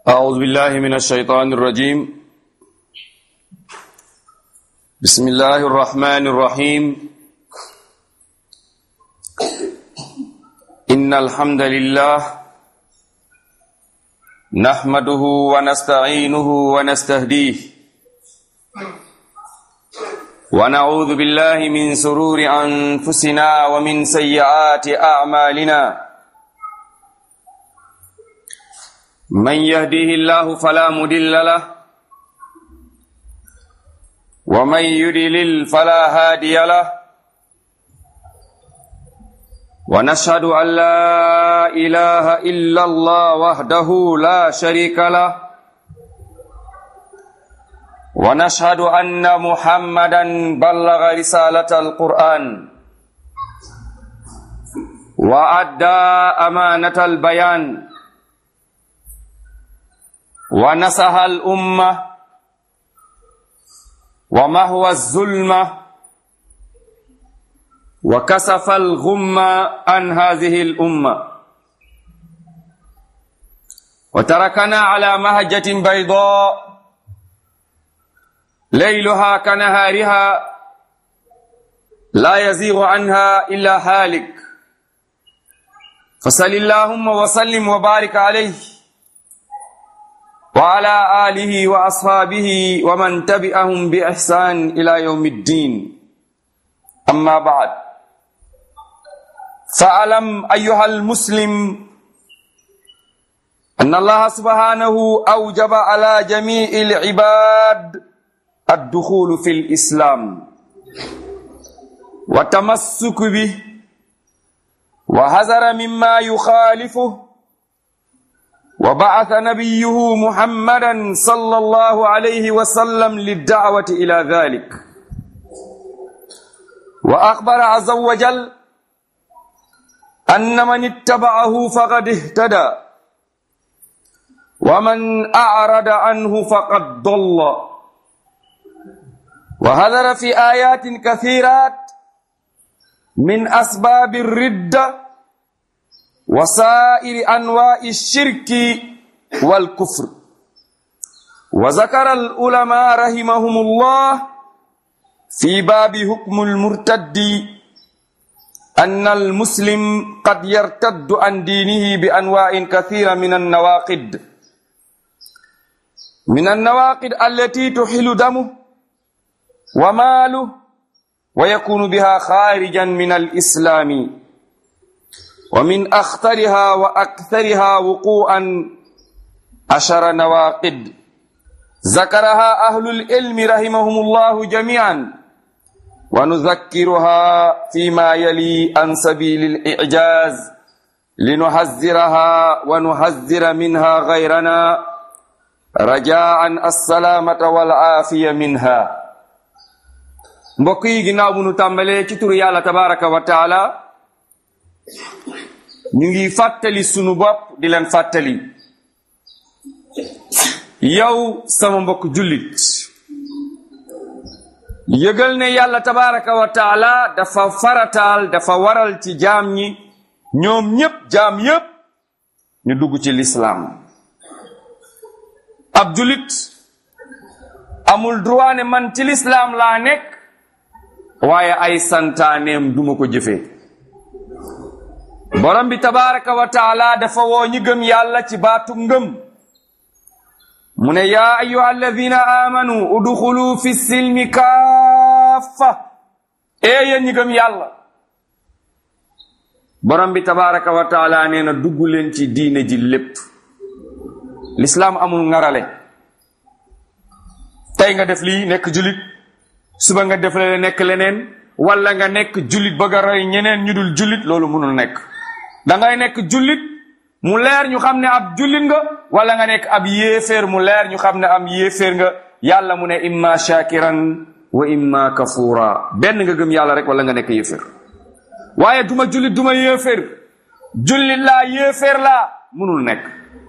أعوذ بالله من الشيطان الرجيم بسم الله الرحمن الرحيم إن الحمد لله نحمده ونستعينه ونستهديه ونعوذ بالله من سرور أنفسنا ومن سيئات أعمالنا من يهده الله فلا مدل له ومن يدلل فلا هادي له ونشهد أن لا إله إلا الله وحده لا شريك له ونشهد أن محمدا بلغ رسالة القرآن وأدى أمانة البيان ونصح الأمة ومهوى الظلمة وكسف الغمة عن هذه الأمة وتركنا على مهجة بيضاء ليلها كنهارها لا يزيغ عنها إلا هالك فصل اللهم وسلم وبارك عليه وعلى آله وأصحابه ومن تبعهم بإحسان إلى يوم الدين أما بعد فألم أيها المسلم أن الله سبحانه أوجب على جميع العباد الدخول في الإسلام والتمسك به وحذر مما يخالفه وبعث نبيه محمدا صلى الله عليه وسلم للدعوة إلى ذلك وأخبر عز وجل أن من اتبعه فقد اهتدى ومن أعرض عنه فقد ضل وهذر في آيات كثيرات من أسباب الردة وسائر أنواع الشرك والكفر وذكر العلماء رحمهم الله في باب حكم المرتد أن المسلم قد يرتد عن دينه بأنواع كثيرة من النواقد من النواقد التي تحل دمه وماله ويكون بها خارجا من الإسلام ومن أخطرها وأكثرها وقوعا عشر نواقد ذكرها أهل العلم رحمهم الله جميعا ونذكرها فيما يلي عن سبيل الإعجاز لنحذرها ونحذر منها غيرنا رجاء السلامة والعافية منها mbokk yi ginnaaw bu nu tàmbalee ci turu yàlla tabaraka wa taala ñu ngi fàttali sunu bopp di leen fàttali yow sama mbokk jullit yëgal ne yàlla tabaraka wa taala dafa farataal dafa waral ci jaam ñi ñoom ñépp jaam yépp ñu dugg ci lislaam ab jullit amul droit ne man ci lislaam laa nekk waaye ay santaaneem duma ko jëfee borom bi tabaraka wa taala dafa woo ñi gëm yàlla ci baatu ngëm mu ne yaa ayuha alladina amanu udxulu fi silmi kaafa ee yéen ñi gëm yàlla borom bi tabaraka wa taala nee na dugg leen ci diine ji lépp lislaam amul ngarale tey nga def lii nekk julit suba nga def la nekk leneen wala nga nekk jullit bëgg a roy ñeneen ñu dul jullit loolu mënul nekk da ngay nekk jullit mu leer ñu xam ne ab jullit nga wala nga nekk ab yéeféer mu leer ñu xam ne am yéeféer nga yàlla mu ne imma shakiran wa imma kafura benn nga gëm yàlla rek wala nga nekk yéeféer waaye duma jullit duma yéeféer jullit laa yéeféer laa mënul nekk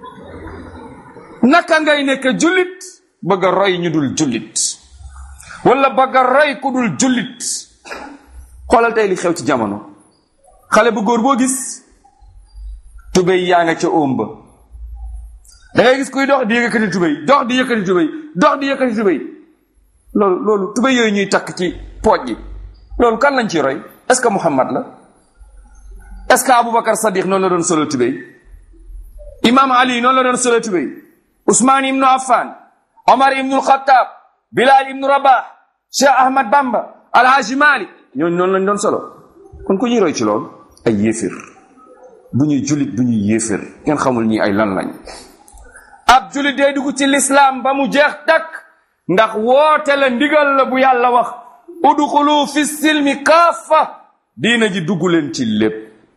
naka ngay nekk jullit bëgg a roy ñu dul jullit wala bëgg a roy ku dul jullit xoolal tey li xew ci jamono xale bu góor boo gis tubéy yaa nga ca óom ba da ngay gis kuy dox di yëkkati tubéy dox di yëkkati tubéy dox di yëkkati tubéy loolu loolu tubéy yooyu ñuy takk ci pooj gi loolu kan lañ ciy roy est ce que Muhammad la est ce que Aboubacar Sadiq noonu la doon solo tubéy imam Ali noonu la doon solo tubéy Ousmane ibnu Affan Omar ibnu Khattab Bilal ibnu Rabah Cheikh Ahmad Bamba Alhaji Malik ñooñu noonu lañ doon solo kon ku ñuy roy ci loolu ay yéefir bu ñuy julit bu ñuy yéefir ngeen xamul ñi ay lan lañ ab julit day dugg ci lislaam ba mu jeex takk ndax woote la ndigal la bu yàlla wax udxulu fi silmi kaafa diina ji dugg leen ci lépp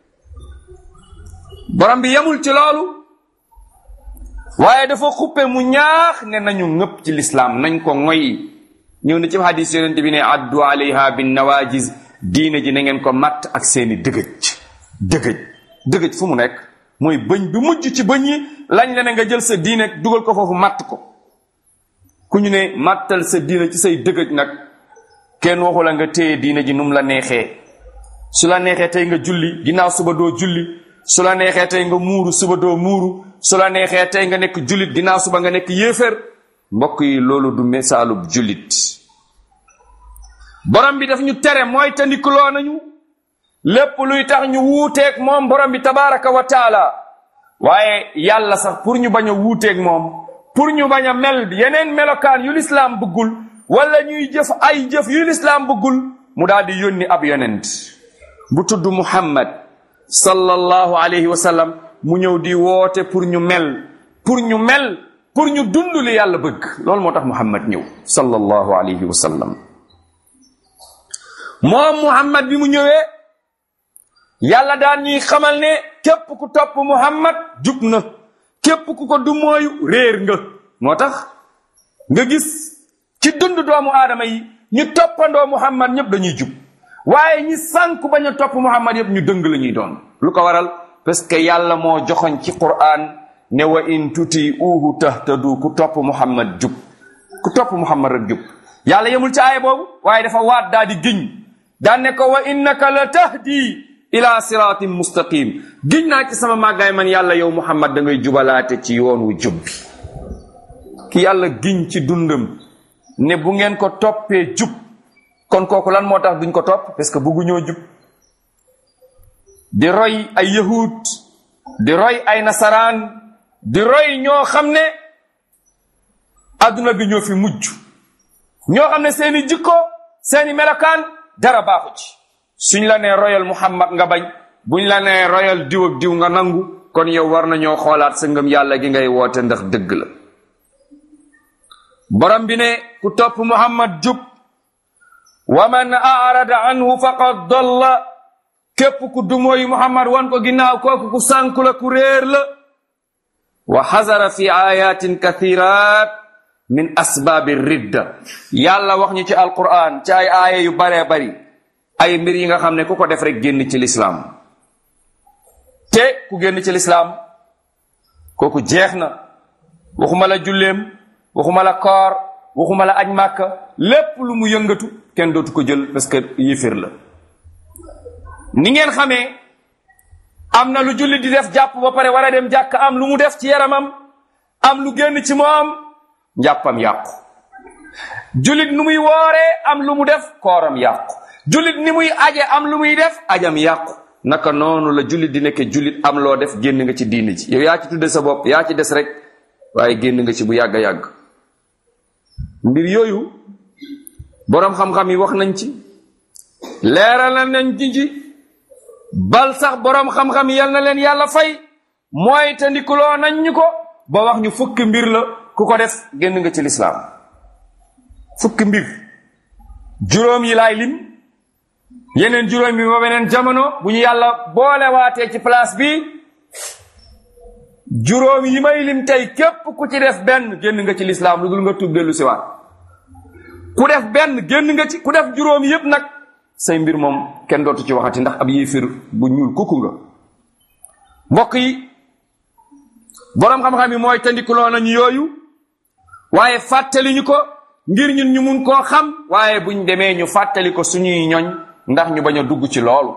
borom bi yemul ci loolu waaye dafa xuppe mu ñaax ne nañu ngëpp ci lislaam nañ ko ngoy ñëw na ci hadis yonente bi ne addu alayha bin nawajis diine ji na ngeen ko matt ak seeni dëgëj dëgëj dëgëj fu mu nekk mooy bëñ bi mujj ci bëñ yi lañ la ne nga jël sa diine dugal ko foofu matt ko ku ñu ne mattal sa diine ci say dëgëj nag kenn waxu la nga téye diine ji num la neexee su la neexee tey nga julli ginnaaw suba doo julli su la neexee tey nga muuru suba doo muuru su la neexee tey nga nekk jullit ginnaaw suba nga nekk yéefér mbokk yi loolu du misaalub jullit borom bi daf ñu tere mooy tandikuloo nañu lépp luy tax ñu wuuteeg moom borom bi tabaraka wa taala waaye yàlla sax pour ñu bañ a wuuteeg moom pour ñu bañ a mel yeneen melokaan yu lislaam bëggul wala ñuy jëf ay jëf yu lislaam bëggul mu daal di yónni ab yonent bu tudd muhammad sallallahu alayhi wa sallam mu ñëw di woote pour ñu mel pour ñu mel pour ñu dund li yàlla bëgg loolu moo tax muhammad ñëw sallallahu alayhi wa sallam moom muhammad bi mu ñëwee yàlla daan ñuy xamal ne képp ku topp muhammad jub na képp ku ko du mooyu réer nga moo tax nga gis ci dund doomu aadama yi ñu toppandoo muhammad ñëpp dañuy jub waaye ñi sànku bañ a topp muhammad yëpp ñu dëng la ñuy doon lu ko waral parce que yàlla moo joxoñ ci qur'an ne wa in tuti uhu tahtadu ku topp muhammad jub ku topp muhammad rek jub yàlla yemul ci aaya boobu waaye dafa waat daa di giñ daan ne ko wa innaka la tahdi ila siratin mustaqim giñ naa ci sama màggaay man yàlla yow muhammad da ngay jubalaate ci yoon wu jub bi ki yàlla giñ ci dundam ne bu ngeen ko toppee jub kon kooku lan moo tax duñ ko topp parce que bëgguñoo jub di roy ay yahud di roy ay nasaraan di roy ñoo xam ne adduna bi ñoo fi mujj ñoo xam ne seeni jikko seeni melokaan dara baaxu ci suñ la nee royal muhammad nga bañ buñ la nee royal diw ak diw nga nangu kon yow war nañoo xoolaat sa ngëm yàlla gi ngay woote ndax dëgg la borom bi ne ku topp muhammad jub wa man arada anhu faqad dalla képp ku dumooyu muhammad wan ko ginnaaw kooku ku sànku la ku réer la wa xazara fi ayatin kathirat min asbaabi ridda yàlla wax ñu ci alquran ci ay aaya yu baree bari ay mbir yi nga xam ne ku ko def rek génn ci lislaam te ku génn ci lislaam kooku jeex na waxuma la julleem waxuma la koor waxuma la aj màkka lépp lu mu yëngatu kenn dootu ko jël parce que yéeféer la ni ngeen xamee am na lu julli di def jàpp ba pare war a dem jàkk am lu mu def ci yaramam am lu génn ci moom njàppam yàqu jullit nu muy wooree am lu mu def kooram yàqu jullit ni muy aje am lu muy def ajam yàqu naka noonu la jullit di nekke jullit am loo def génn nga ci diini ji yow yaa ci tudde sa bopp yaa ci des rek waaye génn nga ci bu yàgg a yàgg mbir yooyu boroom xam-xam yi wax nañ ci leeral nañ ci ci bal sax boroom xam-xam yi yal na leen yàlla fay mooy te ndikuloo nañ ñu ko ba wax ñu fukki mbir la ku ko def génn nga ci lislaam fukki mbir juróom yi laay lim yeneen juróom bi ba beneen jamono bu ñu yàlla boole waatee ci place bi juróom yi may lim tey képp ku ci def benn génn nga ci lislaam lu dul nga tub dellu siwaat ku def benn génn nga ci ku def juróom yépp nag say mbir moom kenn dootu ci waxati ndax ab yéefir bu ñuul kukku nga mbokk yi boroom xam-xam yi mooy tandikuloo nañu yooyu waaye fàttali ñu ko ngir ñun ñu mun koo xam waaye buñ demee ñu fàttali ko suñuy ñoñ ndax ñu bañ a dugg ci loolu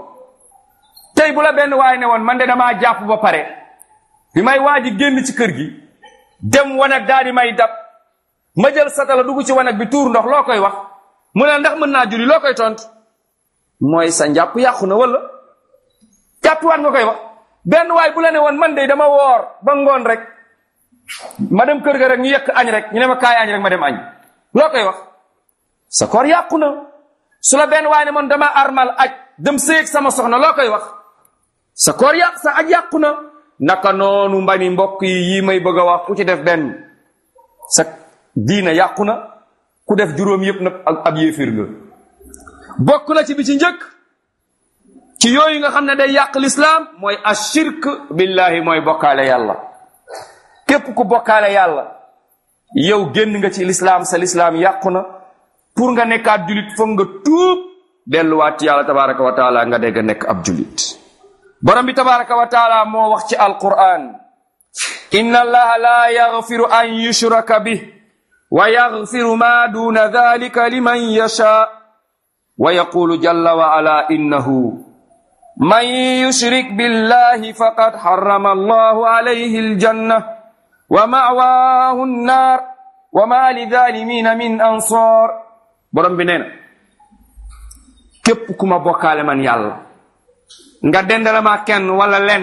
tey bu la benn waaye ne woon man de damaa jàpp ba pare bi may waa ji génn ci kër gi dem wanag daal di may dab ma jël satala dugg ci wanag bi tuur ndox loo koy wax mu ne ndax mën naa julli loo koy tont mooy sa njàpp yàqu na wala jàppiwaat nga koy wax benn waay bu la ne woon man de dama woor ba ngoon rek ma dem kër ga rek ñu yekk añ rek ñu ne ma kaay añ rek ma dem añ loo koy wax sa koor yàqu na su la benn waay ne man dama armal aj dem séeg sama soxna loo koy wax sa koor yàq sa aj yàqu na naka noonu mbani mbokk yi yii may bëgg a wax ku ci def benn sa diina yàqu na ku def juróom yépp nag ab yéefir nga bokk na ci bi ci njëkk ci yooyu nga xam ne day yàq lislaam mooy ashirk billahi mooy bokkaale yàlla képp ku bokkaale yàlla yow génn nga ci lislaam sa lislaam yàqu na pour nga nekkaat julit foog nga tuub delluwaat ci yàlla tabaraka wa taala nga dégg nekk ab julit borom bi tabaraka wa taala moo wax ci alquran inna allaha la yaghfiru an yushraka bih wa yaghfiru ma duna dhalika liman yasha wa yaqulu jalla wa ala innahu man yushrik billahi faqad harrama allahu alayhi aljanna wa ma'wahu an-nar wa ma lidhalimina min ansar borom bi nee na képp ku ma bokkaale man yàlla nga dendale ma kenn wala len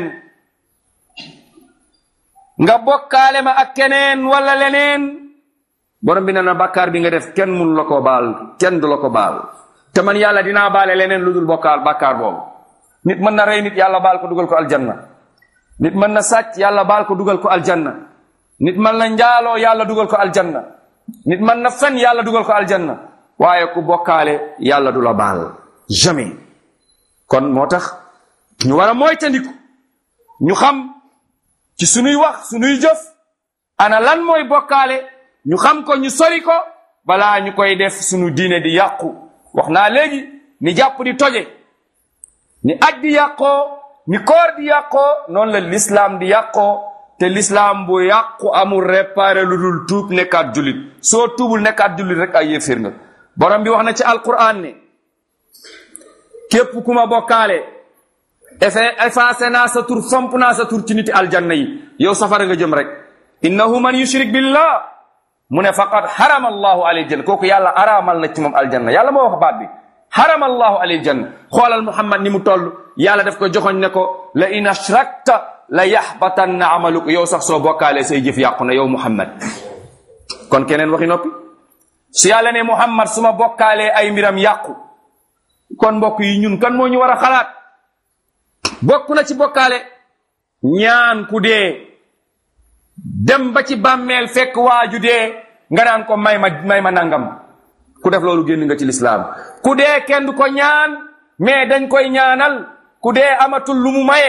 nga bokkaale ma ak keneen wala leneen borom bi nee na bàkkaar bi nga def kenn mun la ko baal kenn du la ko baal te man yàlla dinaa baale leneen lu dul bokkaal bàkkaar boobu nit mën na rey nit yàlla baal ko dugal ko aljanna nit mën na sàcc yàlla baal ko dugal ko aljanna nit mën na njaaloo yàlla dugal ko aljanna nit mën na fen yàlla dugal ko aljanna waaye ku bokkaale yàlla du la baal jamais kon moo tax ñu war a moytandiku ñu xam ci sunuy wax sunuy jëf ana lan mooy bokkaale ñu xam ko ñu sori ko balaa ñu koy def sunu diine di yàqu wax naa léegi ni jàpp di toje ni aj di yàqoo ni koor di yàqoo noonu la lislaam di yàqoo te lislaam bu yàqu amul réparé lu dul tuub nekkaat jullit soo tuubul nekkaat jullit rek ay yéeféer nga borom bi wax na ci alquran ne képp ku ma bokkaale efe effacé naa sa tur fomp naa sa tur ci niti aljanna yi yow safara nga jëm rek innahu man yushrik billah mu ne faqad harama allahu alayhi janna kooku yàlla araamal na ci moom aljanna yàlla moo wax baat bi harama allahu alayhi janna xoolal muhammad ni mu toll yàlla daf ko joxoñ ne ko la in ashrakta la yaxbatanna amaluka yow sax soo bokkaalee say jëf yàqu na yow muhammad kon keneen waxi noppi su yàlla ne muhammad su ma bokkaalee ay mbiram yàqu kon mbokk yi ñun kan moo ñu war a xalaat bokk na ci bokkaale ñaan ku dee dem ba ci bàmmeel fekk waaju dee nga naan ko may ma may ma nangam ku def loolu génn nga ci lislaam ku dee kenn du ko ñaan mais dañ koy ñaanal ku dee amatul lu mu maye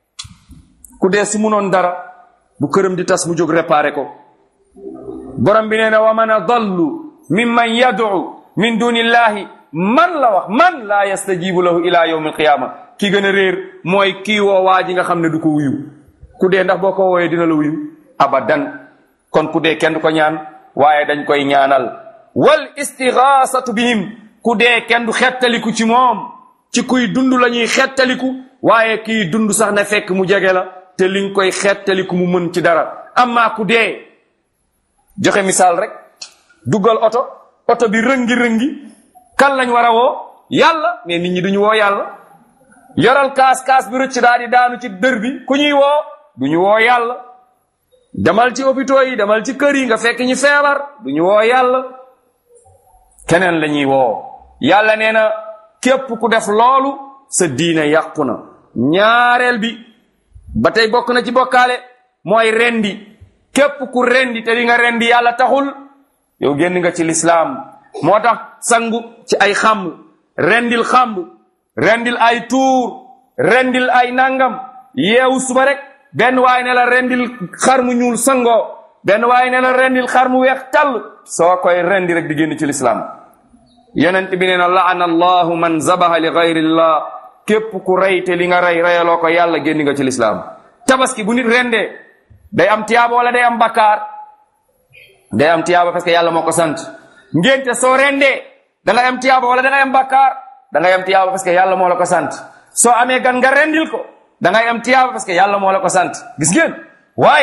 ku dee su munoon dara bu këram di tas mu jóg réparé ko borom bi nee na wa man adallu mimman yad'u min dunillahi man la wax man laa yastajibu lahu ila yawm alqiyama ki gën a réer mooy kii woo waa ji nga xam ne du ko wuyu ku dee ndax boo ko wooyee dina la wuyu abadan kon ku dee kenn du ko ñaan waaye dañ koy ñaanal wal istigaasatu bihim ku dee kenn du xettaliku ci moom ci kuy dund la ñuy xettaliku waaye kii dund sax na fekk mu jege la te li nga koy xettaliku mu mën ci dara amma ku dee joxe misaal rek duggal oto oto bi rëngi-rëngi kan lañ war a woo yàlla mais nit ñi duñu woo yàlla yoral kaas kaas bi rëcc daal di daanu ci dër bi ku ñuy woo duñu woo yàlla demal ci hôpitaux yi demal ci kër yi nga fekk ñi feebar duñu woo yàlla keneen la ñuy woo yàlla nee na képp ku def loolu sa diine yàqu na ñaareel bi ba tey bokk na ci bokkaale mooy rendi képp ku rendi te di nga rendi yàlla taxul yow génn nga ci lislaam moo tax sangu ci ay xamb rendil xamb rendil ay tuur rendil ay nangam yeewu suba rek benn waay ne la rendil xar mu ñuul sangoo benn waay ne la rendil xar mu weex tàll soo koy rendi rek di génn ci lislaam yonent bi nee na laana allahu man zabaha li gayrillah képp ku rey te li nga rey reyaloo ko yàlla génn nga ci lislaam tabaski bu nit rendee day am tiyaaba wala day am bakkaar day am tiyaaba parce que yàlla moo ko sant ngénte soo rendee da ngay am tiyaaba wala da ngay am bakkaar da ngay am tiyaaba parce que yàlla moo la ko sant soo amee gan nga rendil ko da ngay am tiyaaba parce que yàlla moo la ko sant gis ngeen waaye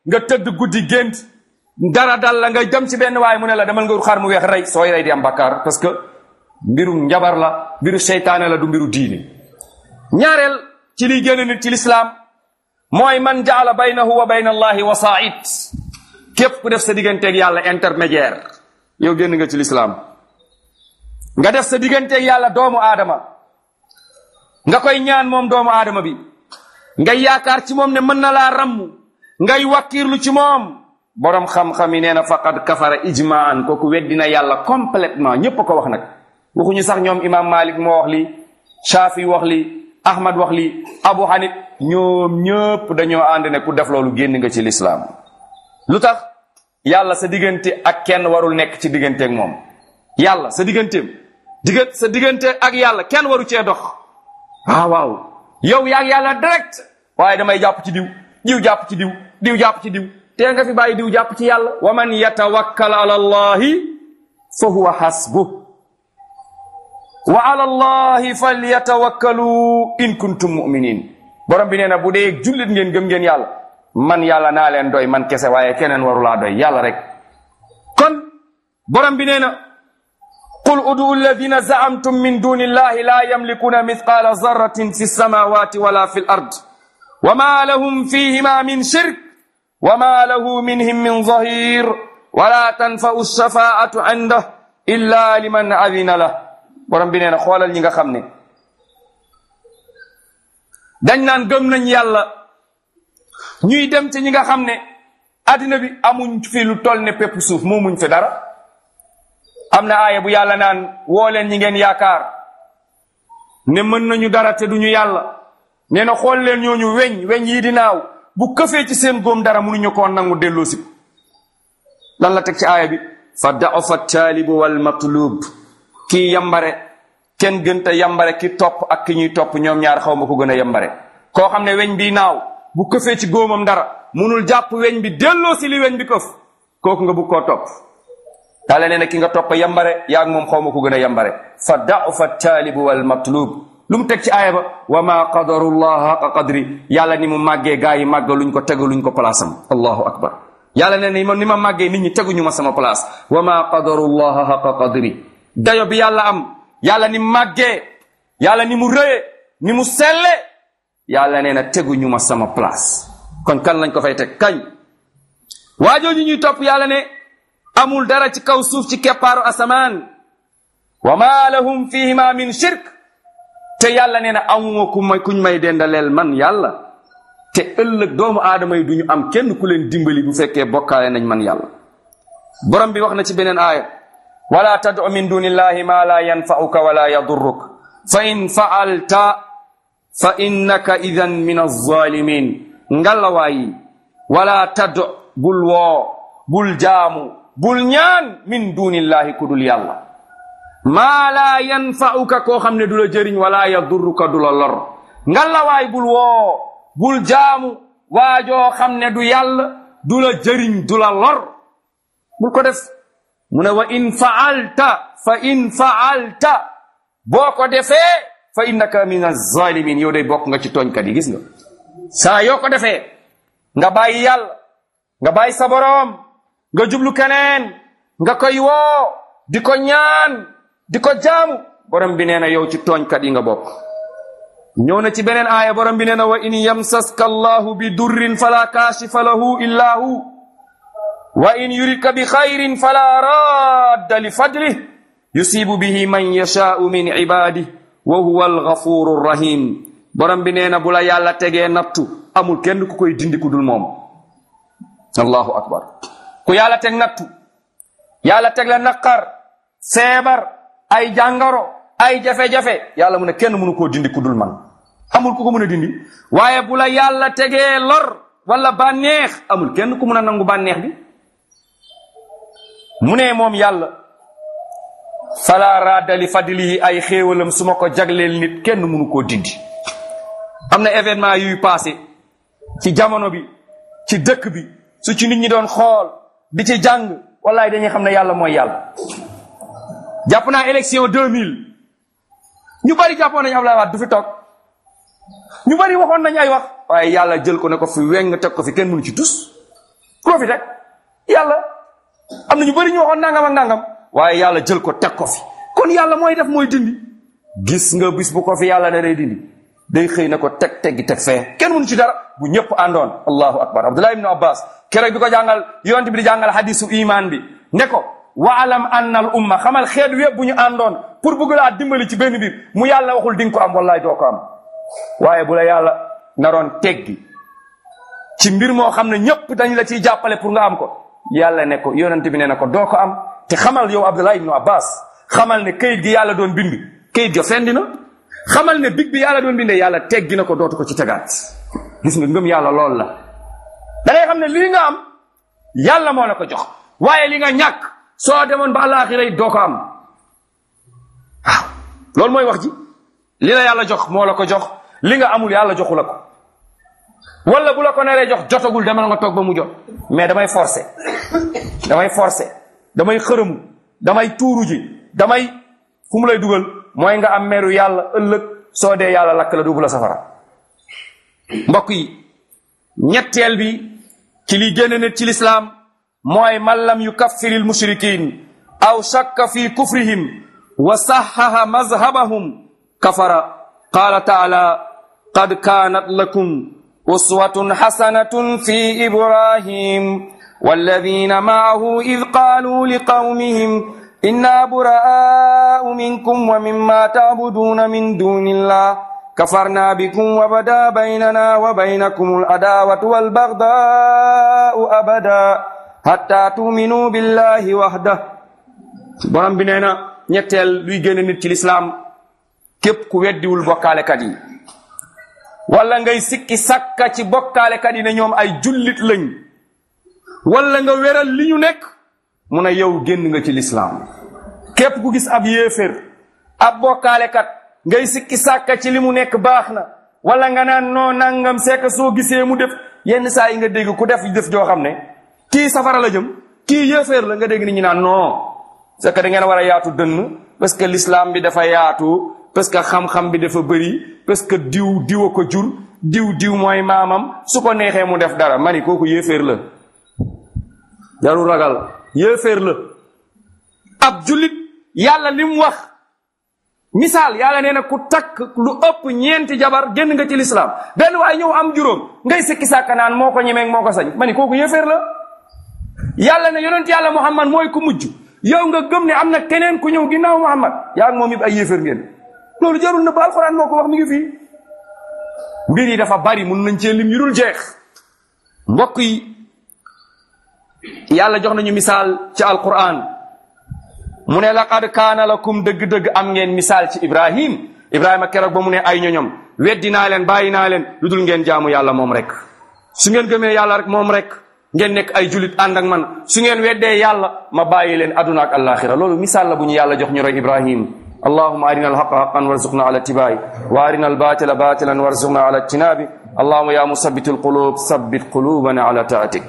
nga tëdd guddi gént dara dal la nga dem ci benn waay mu ne la demal nga wut xar mu weex rey sooy rey di am bakkaar parce que mbiru njabar la mbiru seytaane la du mbiru diini ñaareel ci liy génn nit ci lislaam mooy man jaala baynahu wa bayna allahi wasaait képp ku def sa digganteeg yàlla intermédiaire yow génn nga ci lislaam nga def sa digganteeg yàlla doomu aadama nga koy ñaan moom doomu aadama bi ngay yaakaar ci moom ne mën na laa ramm ngay wakkiirlu ci moom borom xam-xam yi nee na faqad kafara ijmaan kooku weddina yàlla complètement ñépp a ko wax nag waxuñu sax ñoom imam malik moo wax li shafi wax li ahmad wax li abu hanif ñoom ñëpp dañoo ànd ne ku def loolu génn nga ci lislaam lu tax yàlla sa diggante ak kenn warul nekk ci diggante ak moom yàlla sa digganteem diggante sa diggante ak yàlla kenn waru cee dox waaw waaw yow yaa yàlla direct waaye damay jàpp ci diw diw jàpp ci diw diw jàpp ci diw tee nga fi bàyyi diw jàpp ci yàlla wa man yatawakkal ala allahi fa huwa hasbuh wa ala allahi falyatawakkalu in kuntum muminin borom bi nee na bu dee jullit ngeen gëm ngeen yàlla man yàlla naa leen doy man kese waaye keneen warulaa doy yàlla rek kon borom bi nee na qul udu alladina zaamtum min duni illahi la yamlikuna mithqala zarratin fi samawati wala fi l ard wa ma lahum fihima min shirk wa ma lahu minhum min zahir wala tanfau shafaatu indah illa liman adina lah borom bi nee na xoolal ñi nga xam ne dañ naan gëm nañ yàlla ñuy dem ci ñi nga xam ne addina bi amuñ fi lu toll ne pépp suuf moomuñ fi dara am na aaya bu yàlla naan woo leen ñi ngeen yaakaar ne mën nañu dara te duñu yàlla nee na xool leen ñooñu weñ weñ yii di naaw bu këfee ci seen góom dara mënuñu koo nangu delloo si lan la teg ci aaya bi fa da'afa taalibu wal matlub kii yambare kenn gënta yambare ki topp ak ki ñuy topp ñoom ñaar xaw ma ko gën a yambare koo xam ne weñ bi naaw bu këfee ci góomam dara munul jàpp weñ bi delloo si li weñ bi këf kooku nga bugg koo topp yàlla nee na ki nga topp yambare yaa ngi moom xaw ma ko gën a yambare fa da'ufa taalibu wal matlub lu mu teg ci aaya ba wa ma qadarullah haqa qadri yàlla ni mu màggee gaa yi màggaluñ ko tegaluñ ko place am allahu akbar yàlla nee na ni ma màggee nit ñi teguñu ma sama place wa ma qadarullah haqa qadri dayo bi yàlla am yàlla ni màggee yàlla ni mu rëye ni mu selle yàlla nee na teguñu ma sama place kon kan lañ ko fay teg kañ waajooju ñuy topp yàlla ne amul dara ci kaw suuf ci keppaaru asamaan wa ma lahum fihima min shirk te yàlla nee na amuma ku may kuñ may dendaleel man yàlla te ëllëg doomu aadama yi duñu am kenn ku leen dimbali bu fekkee bokkaale nañ man yàlla borom bi wax na ci beneen aaya wala tad'u min dunillahi ma la yanfa'uka wala yadurruk fa in fa'alta fa innaka idan min az-zalimin ngallawaayi wala tad'u bul woo bul jaamu bul ñaan min dunillahi ku dul yàlla maa laa yanfa'uka koo xam ne du la jëriñ wala yadurruka du la lor ngalawaay bul woo bul jaamu waajoo xam ne du yàlla du la jëriñ du la lor bul ko def mu ne wa in fa'alta fa in fa'alta boo ko defee fa innaka min az-zalimin yow day bokk nga ci tooñkat yi gis nga saa yoo ko defee nga bàyyi yàlla nga bàyyi sa boroom nga jublu keneen nga koy woo di ko ñaan di ko jaamu borom bi nee na yow ci tooñkat yi nga bokk ñëw na ci beneen aaya borom bi nee na wa in yamsaska allahu bi durrin fala kaashifa lahu illa hu wa in yuridka bi xayrin fala radda li fadlih yusibu bihi man yashaau min ibadih wa huwa alghafuru rahim borom bi nee na bu la yàlla tegee nattu amul kenn ku koy dindi ku dul moom allahu akbar ku yàlla teg nattu yàlla teg la naqar feebar ay jàngaro ay jafe-jafe yàlla mu ne kenn mënu koo dindi ku dul man amul ku ko mën a dindi waaye bu la yàlla tegee lor wala bànneex amul kenn ku mën a nangu bànneex bi mu ne moom yàlla fala radda li fadlihi ay xéewalam su ma ko jagleel nit kenn mënu koo dindi am na événement yuy passé ci jamono bi ci dëkk bi su ci nit ñi doon xool di ci jàng wallaay dañuy xam ne yàlla mooy yàlla jàpp naa élection 2000 ñu bari jàppoon nañu Abdoulaye Wade du fi toog ñu bari waxoon nañu ay wax waaye yàlla jël ko ne ko fi weng teg ko fi kenn mënu ci tus koo fi teg yàlla am na ñu bëri ñu waxoon nangam ak nangam waaye yàlla jël ko teg ko fi kon yàlla mooy def mooy dindi gis nga bis bu ko fi yàlla ne day dindi day xëy na ko teg teggi teg fee kenn mënu ci dara bu ñëpp àndoon allahu akbar abdullah ibnu abbas keroog bi ko jàngal yonent bi di jàngal hadisu iman bi ne ko waalam anna al umma xamal xeet wépp bu ñu àndoon pour bëgg laa dimbali ci benn biir mu yàlla waxul di nga ko am wallahi doo ko am waaye bu la yàlla naroon teggi ci mbir moo xam ne ñëpp dañ la ciy jàppale pour nga am ko yàlla ne ko yonent bi ne na ko doo ko am te xamal yow abdullah ibnu abbas xamal ne kayit gi yàlla doon bind kayit ga fendi na xamal ne big bi yàlla doon bindee yàlla teggi na ko dootu ko ci tegaat gis nga ngëm yàlla lool la da ngay xam ne lii nga am yàlla moo la ko jox waaye li nga ñàkk soo demoon ba àllaaxira yi doo ko am waaw loolu mooy wax ji li la yàlla jox moo la ko jox li nga amul yàlla joxu la ko wala bu la ko neree jox jotagul demal nga toog ba mu jot mais damay forcer damay forcer damay xërëmu damay tuuru ji damay fu mu lay dugal mooy nga am meru yàlla ëllëg soo dee yàlla lakk la duubu la safara mbokk yi ñetteel bi ci li génn nit ci lislaam mooy man lam yukaffir al mushrikin aw shakka fi kufrihim wa saxaha mazhabahum kafara qaala taala qad kaanat lakum uswatun xasanatun fi ibrahim والذين معه إذ قالوا لقومهم إنا براء منكم ومما تعبدون من دون الله كفرنا بكم وبدا بيننا وبينكم العداوة والبغضاء أبدا حتى تؤمنوا بالله وحده borom bi nee na ñetteel luy génn nit ci lislaam képp ku weddiwul bokkaalekat yi wala ngay sikki sakka ci bokkaalekat yi ne ñoom ay jullit lañ wala nga weral li ñu nekk mu ne yow génn nga ci lislaam képp ku gis ab yéefér ab bokkaalekat ngay sikki sàkka ci li mu nekk baax na wala nga naan noo nangam sekk soo gisee mu def yenn saa yi nga dégg ku def def joo xam ne kii safara la jëm kii yéeféer la nga dégg nit ñi naan non c'est que da ngeen war a yaatu dënn parce que l'islam bi dafa yaatu parce que xam-xam bi dafa bëri parce que diw diw a ko jur diw diw mooy maamam su ko neexee mu def dara mani kooku yéeféer la jarul ragal yéeféer la ab jullit yàlla li mu wax misaal yàlla nee na ku takk lu ëpp ñeenti jabar génn nga ci lislaam benn waaye ñëw am juróom ngay sikki sàkka naan moo ko ñemeeg moo ko sañ ma ni kooku yéeféer la yàlla ne yonent yàlla muhammad mooy ku mujj yow nga gëm ne am na keneen ku ñëw ginnaaw muhammad yaa ngi moom it ay yéeféer ngeen loolu jarul na ba alxuraan moo ko wax mi ngi fii mbir yi dafa bari mun nañ cee lim yu dul jeex mbokk yi yàlla jox nañu misaal ci alquran mu ne laqad kaana lakum dëgg-dëgg am ngeen misaal ci ibrahim ibrahima keroog ba mu ne ay ñoñom weddi naa leen bàyyi naa leen lu dul ngeen jaamu yàlla moom rek su ngeen gëmee yàlla rek moom rek ngeen nekk ay julit ànd ak man su ngeen weddee yàlla ma bàyyi leen aduna ak alaxira loolu misaal la bu ñu yàlla jox ñu roy ibrahim اللهم أرنا الحق حقا وارزقنا على اتباعه وأرنا الباطل باطلا وارزقنا على اجتنابه اللهم يا مثبت القلوب ثبت قلوبنا على طاعتك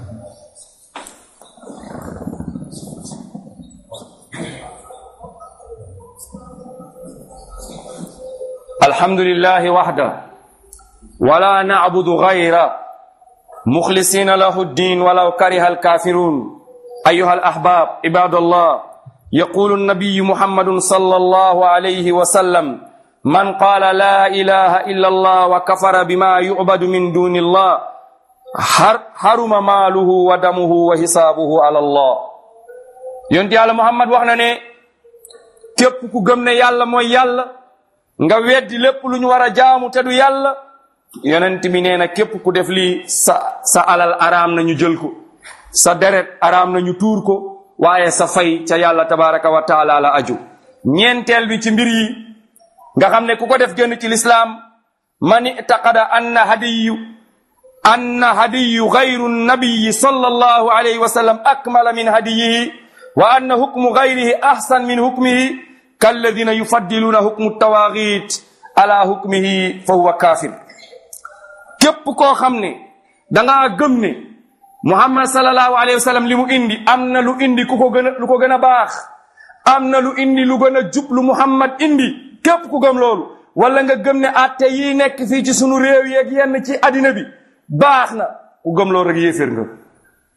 الحمد لله وحده ولا نعبد غيره مخلصين له الدين ولو كره الكافرون أيها الأحباب عباد الله يقول النبي محمد صلى الله عليه وسلم من قال لا إله إلا الله وكفر بما يعبد من دون الله حرم ماله ودمه وحسابه على الله يونت يالا محمد waxna ne képp ku gëm ne yàlla mooy yàlla nga weddi lépp lu ñu war a jaamu te du yàlla yonent bi nee na képp ku def lii sa sa alal araam na ñu jël ko sa deret araam na ñu tuur ko waaye sa fay ca yàlla tabaraka wa taala la aju ñeenteel bi ci mbir yi nga xam ne ku ko def génn ci lislaam man itaqada anna hadiyu anna hadiyu gayru nabiyi sallallahu alayhi wa sallam akmala min hadiyihi wa anna hukmu gayrihi ahsan min hukmihi kalladina yufaddiluuna hukmu tawaagit ala hukmihi fa huwa kaafir képp koo xam ne dangaa gëm ne muhammad sallallahu alayhi wa sallam li mu indi am na lu indi ku ko gën a lu ko gën a baax am na lu indi lu gën a jub lu muhammad indi képp ku gëm loolu wala nga gëm ne atte yi nekk fii ci sunu réew yeeg yenn ci addina bi baax na ku gëm loolu rek yéeféer nga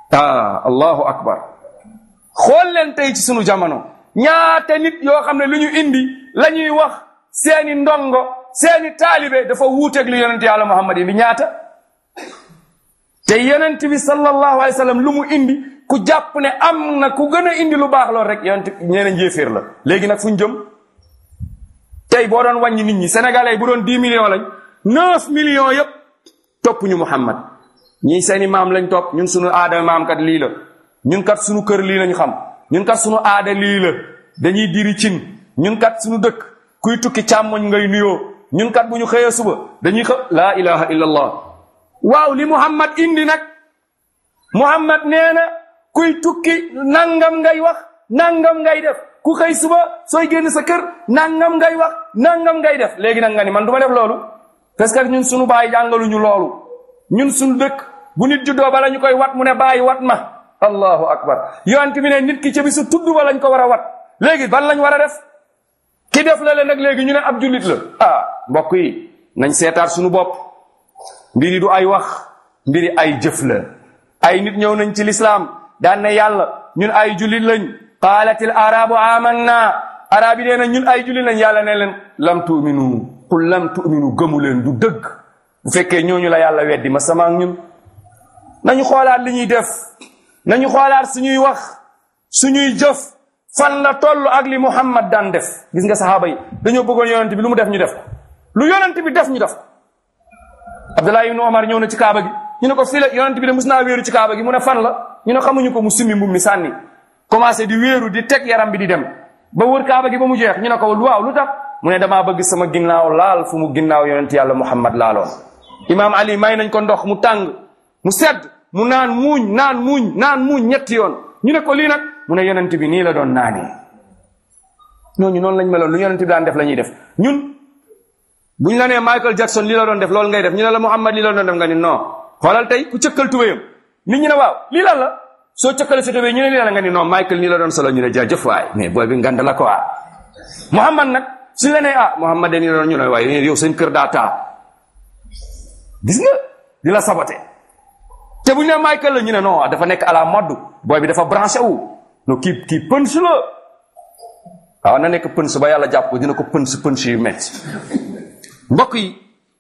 ah allahu akbar xool leen tey ci sunu jamono ñaata nit yoo xam ne lu ñu indi la ñuy wax seeni ndongo seeni taalibe dafa wuuteeg li yonent yàlla muhammad indi ñaata te yonent bi sallallahu alayhi wa sallam lu mu indi ku jàpp ne am na ku gën a indi lu baax lool rek yonent ñeneen njéeféer la léegi nag fu ñu jëm tey boo doon wàññi nit ñi sénégalais yi bu doon dix millions lañ neuf millions yëpp topp ñu muhammad ñii seeni maam lañ topp ñun sunu aada maam kat lii la ñun kat sunu kër lii lañ xam ñun kat sunu aada lii la dañuy diri cin ñun kat sunu dëkk kuy tukki càmmoñ ngay nuyoo ñun kat bu ñu xëyee suba dañuy xë laa ilaha illa allah waaw li muhammad indi nag muhammad nee na kuy tukki nangam ngay wax nangam ngay def ku xëy suba sooy génn sa kër nangam ngay wax nangam ngay def léegi nag nga ni man du ma def loolu parce que ñun sunu baay jàngaluñu loolu ñun sunu dëkk bu nit juddoo bala ñu koy wat mu ne bàyyi wat ma allahu akbar yonent bi ne nit ki ca bisu tudd ba lañ ko war a wat léegi ban lañ war a def ki def la leen nag léegi ñu ne ab jullit la ah mbokk yi nañ seetaat sunu bopp mbiri du ay wax mbiri ay jëf la ay nit ñëw nañ ci lislaam daan ne yàlla ñun ay jullit lañ qaalatil arabu amanna arab yi nee na ñun ay jullit lañ yàlla ne leen lam tu'minu qul lam tu'minu gëmu leen du dëgg bu fekkee ñooñu la yàlla weddi ma sama ak ñun nañu xoolaat li ñuy def nañu xoolaat suñuy wax suñuy jëf fan la toll ak li muhammad daan def gis nga saxaaba yi dañoo bëggoon yonent bi lu mu def ñu def lu yonent bi def ñu def abdullah ibnu omar ñëw na ci kaaba gi ñu ne ko fii la yonent bi de mus naa wéeru ci kaaba gi mu ne fan la ñu ne xamuñu ko mu summi mbub mi sànni commencé di wéeru di teg yaram bi di dem ba wër kaaba gi ba mu jeex ñu ne ko waaw lu tax mu ne damaa bëgg sama ginnaaw laal fu mu ginnaaw yonent yàlla muhammad laaloon imaam ali may nañ ko ndox mu tàng mu sedd mu naan muuñ naan muuñ naan muuñ ñetti yoon ñu ne ko lii nag mu ne yonent bi nii la doon naanee ñooñu noonu lañ meloon lu yonent bi daan def la ñuy def ñun bu ñu la nee Michael Jackson lii la doon def loolu ngay def ñu ne la Muhammad lii la doon def nga ni non xoolal tey ku cëkkal tubéyam nit ñi ne waaw lii lan la soo cëkkale sa tubéy ñu ne lii la nga ni non Michael nii la doon solo ñu ne jaajëf waay mais booy bi ngand la quoi Muhammad nag suñu la nee ah Muhammad de nii la doon ñu ne waaye yow seen kër daa taa gis nga di la saboté te bu ñu nee Michael la ñu ne non dafa nekk à la mode booy bi dafa branché wu no kii kii pëns la waaw na nekk pëns ba yàlla jàpp ko dina ko pëns pëns yu metti mbokk yi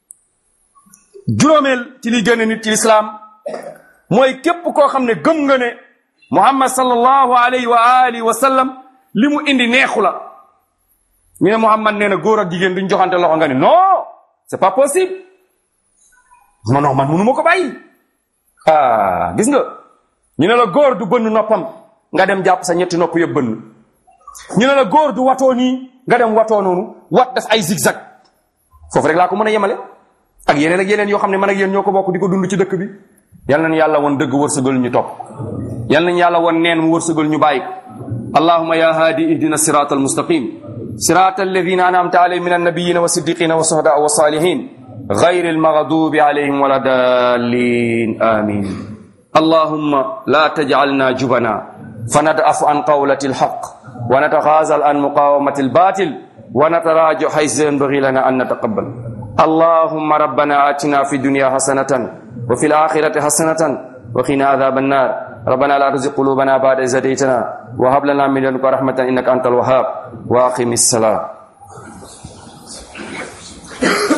juróomeel ci li génn nit ci lislaam mooy képp koo xam ne gëm nga ne muhammad sallallahu alayhi wa alihi wa sallam li mu indi neexu la ñu ne muhammad nee na góor ak jigéen duñ joxante loxo nga ne non c'est pas possible non non man mënu ma ko bàyyi ah gis nga ñu ne la góor du bënn noppam nga dem jàpp sa ñetti nopp yëpp bënn ñu ne la góor du watoo nii nga dem watoo noonu wat def ay zigzag foofu rek laa ko mën a yemale ak yeneen ak yeneen yoo xam ne man ak yéen ñoo ko bokk di ko dund ci dëkk bi yal nañu yàlla woon dëgg wërsëgal ñu topp yal nañu yàlla woon neen mu wërsëgal ñu bàyyi ko allahuma ya haadi ihdina sirata almustaqim sirata alladina anamta alayhim min annabiyina wa siddiqina wa suhada wa salihin غير المغضوب عليهم ولا الضالين آمين اللهم لا تجعلنا جبنا فندأف عن قولة الحق ونتخاذل عن مقاومة الباطل ونتراجع حيث ينبغي لنا أن نتقبل اللهم ربنا آتنا في الدنيا حسنة وفي الآخرة حسنة وقنا عذاب النار ربنا لا تزغ قلوبنا بعد إذ هديتنا وهب لنا من لدنك رحمة إنك أنت الوهاب وأقم الصلاة